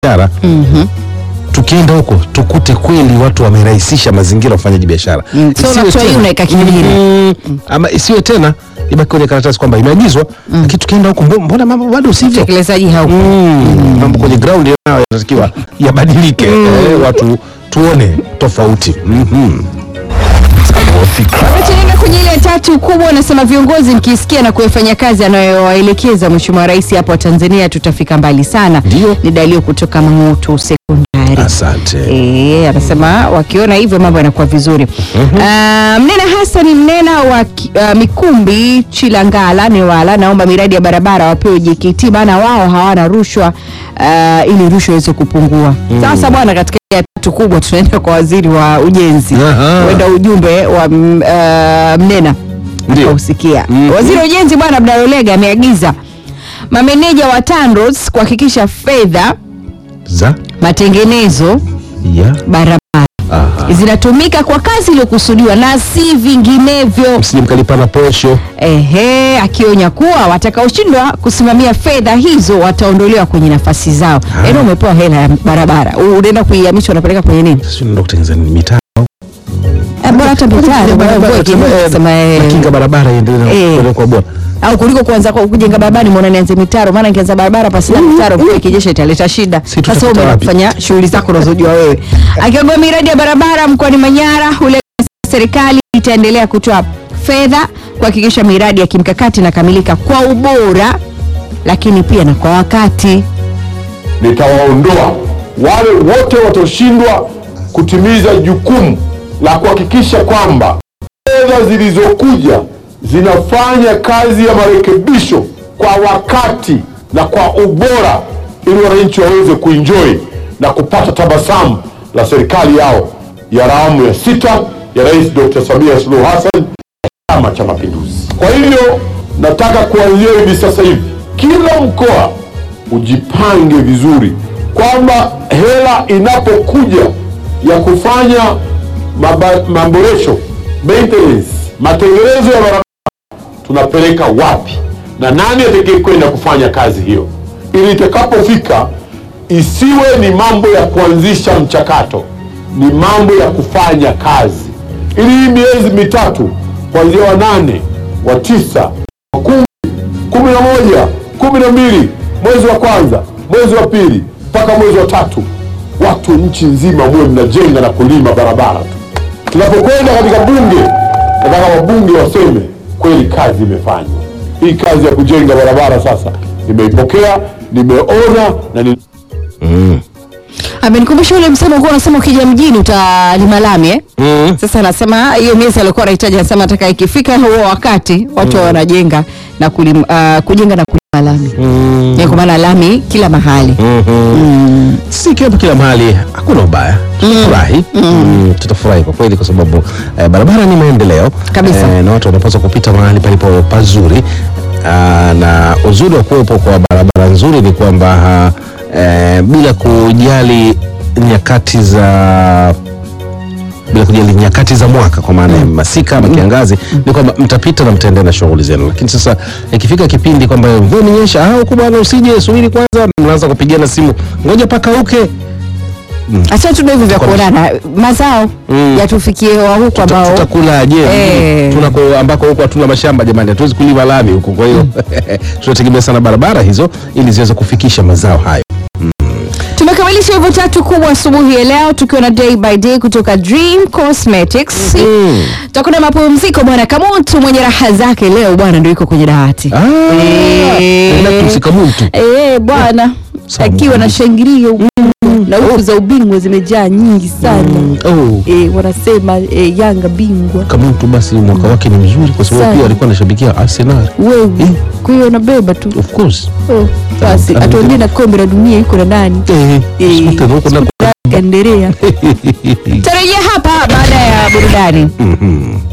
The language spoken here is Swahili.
biashara tukienda huko tukute kweli watu wamerahisisha mazingira ya ufanyaji biashara Mm, so Isiwe unatoa hii tena- unaweka kingine. Mm, ama isiwe tena ibaki kwenye karatasi kwamba imeagizwa lakini tukienda huko mbo- mbona mambo bado sivyo utekelezaji haupo Mm, mambo kwenye ground nayo yanatakiwa yabadilike eh, watu tuone tofauti Mhm. Tunaenda kwenye ile tatu kubwa, anasema viongozi mkisikia na kuyafanya kazi anayowaelekeza Mheshimiwa Rais hapa Tanzania tutafika mbali sana. Ndio. Ni Dalio kutoka Mang'utu Sekondari. asante Eh, anasema wakiona hivyo mambo yanakuwa vizuri. Ah, Mnena Hassan Mnena wa ki- ah, Mikumbi Chilangala Newala, naomba miradi ya barabara wapewe JKT, maana wao hawana rushwa ah, ili rushwa iweze kupungua. Sasa bwana, katika ya tatu kubwa tunaenda kwa waziri wa ujenzi, Aha. huenda ujumbe wa mm, ah, Mnena Ndio. akausikia. Mhm. Waziri wa ujenzi bwana Abdalolega ameagiza mameneja wa TANROADS kuhakikisha fedha za matengenezo ya barabara Aha. zinatumika kwa kazi iliyokusudiwa na si vinginevyo. msije mkalipana posho Ehe, akionya kuwa watakaoshindwa kusimamia fedha hizo wataondolewa kwenye nafasi zao. Yaani umepewa hela ya barabara, u- unaenda kuihamisha unapeleka kwenye nini? sio ndio kutengeneza nini mitaa Eh, Bora hata mitaro, bora uweke, sema, eh, kinga barabara iendelee Eh. na kwa bora au kuliko kuanza kwa kujenga barabara nimeona nianze mitaro, maana nikianza barabara pasina mitaro mvua ikinyesha italeta shida. Si Sasa tutafuta wewe umeenda wapi? kufanya shughuli zako unazojua wewe. Akiongea miradi ya barabara mkoani Manyara, ule serikali itaendelea kutoa fedha kuhakikisha miradi ya kimkakati inakamilika kwa ubora, lakini pia na kwa wakati. nitawaondoa wale wote wataoshindwa kutimiza jukumu la kuhakikisha kwamba fedha zilizokuja zinafanya kazi ya marekebisho kwa wakati na kwa ubora ili wananchi waweze kuenjoy na kupata tabasamu la serikali yao ya awamu ya sita ya Rais Dr. Samia Suluhu Hassan Chama cha Mapinduzi. Kwa hivyo nataka kuanzia hivi sasa hivi kila mkoa ujipange vizuri kwamba hela inapokuja ya kufanya maba- maboresho maintenance, matengenezo ya barabara tunapeleka wapi na nani atakaye kwenda kufanya kazi hiyo, ili itakapofika isiwe ni mambo ya kuanzisha mchakato, ni mambo ya kufanya kazi, ili hii miezi mitatu kuanzia wa nane, wa tisa, wa kumi, kumi na moja, kumi na mbili, mwezi wa kwanza, mwezi wa pili mpaka mwezi wa tatu, watu nchi nzima muwe mnajenga na kulima barabara tu. Tunapokwenda katika bunge, nataka wabunge waseme kweli kazi imefanywa. Hii kazi ya kujenga barabara sasa nimeipokea, nimeona na ni Amenikumbusha ule msemo ulikuwa unasema ukija mjini utalima lami eh? Mm. Sasa anasema hiyo miezi alikuwa anahitaji, anasema nataka ikifika huo wakati watu mm. wanajenga na kulim, uh, kujenga na kulima lami mm. kwa maana lami kila mahali si kiwepo kila mahali hakuna ubaya tutafurahi mm. tutafurahi kwa kweli kwa sababu eh, barabara ni maendeleo Kabisa. eh, na watu wanapaswa kupita mahali palipo pazuri ah, na uzuri wa kuwepo kwa barabara nzuri ni kwamba ah, eh, bila kujali nyakati za bila kujali nyakati za mwaka kwa maana ya masika ama kiangazi ni kwamba mtapita na mtaendelea na shughuli zenu lakini sasa ikifika kipindi kwamba mvua imenyesha ah huko bwana usije subiri kwanza mnaanza kupigana simu ngoja pakauke acha tu ndio hivyo vya Kwa- kuonana mazao Mm. yatufikie wa huku Tuta- ambao tutakula je Eh. tunako ambako huko hatuna mashamba jamani hatuwezi kulima lami huko kwa hiyo tunategemea sana barabara hizo ili ziweze kufikisha mazao hayo tumekamilisha hivyo tatu kubwa asubuhi ya leo tukiwa na day by day kutoka Dream Cosmetics Mm. tutakuwa na mapumziko bwana Kamutu mwenye raha zake leo bwana ndio yuko kwenye dawati Ah, Eh. naenda kumsika mtu Eh, bwana Sawa. akiwa na shangilia na huku za ubingwa zimejaa nyingi sana oh. eh, wanasema eh, Yanga bingwa kama mtu basi mwaka wake ni mzuri kwa sababu Sana. pia alikuwa anashabikia Arsenal wewe Eh. kwa hiyo anabeba tu of course oh, basi Ah, atuambie na kombe la dunia iko na nani eh Eh, sikuta huko na Kanderea tarejea hapa baada ya burudani Mhm.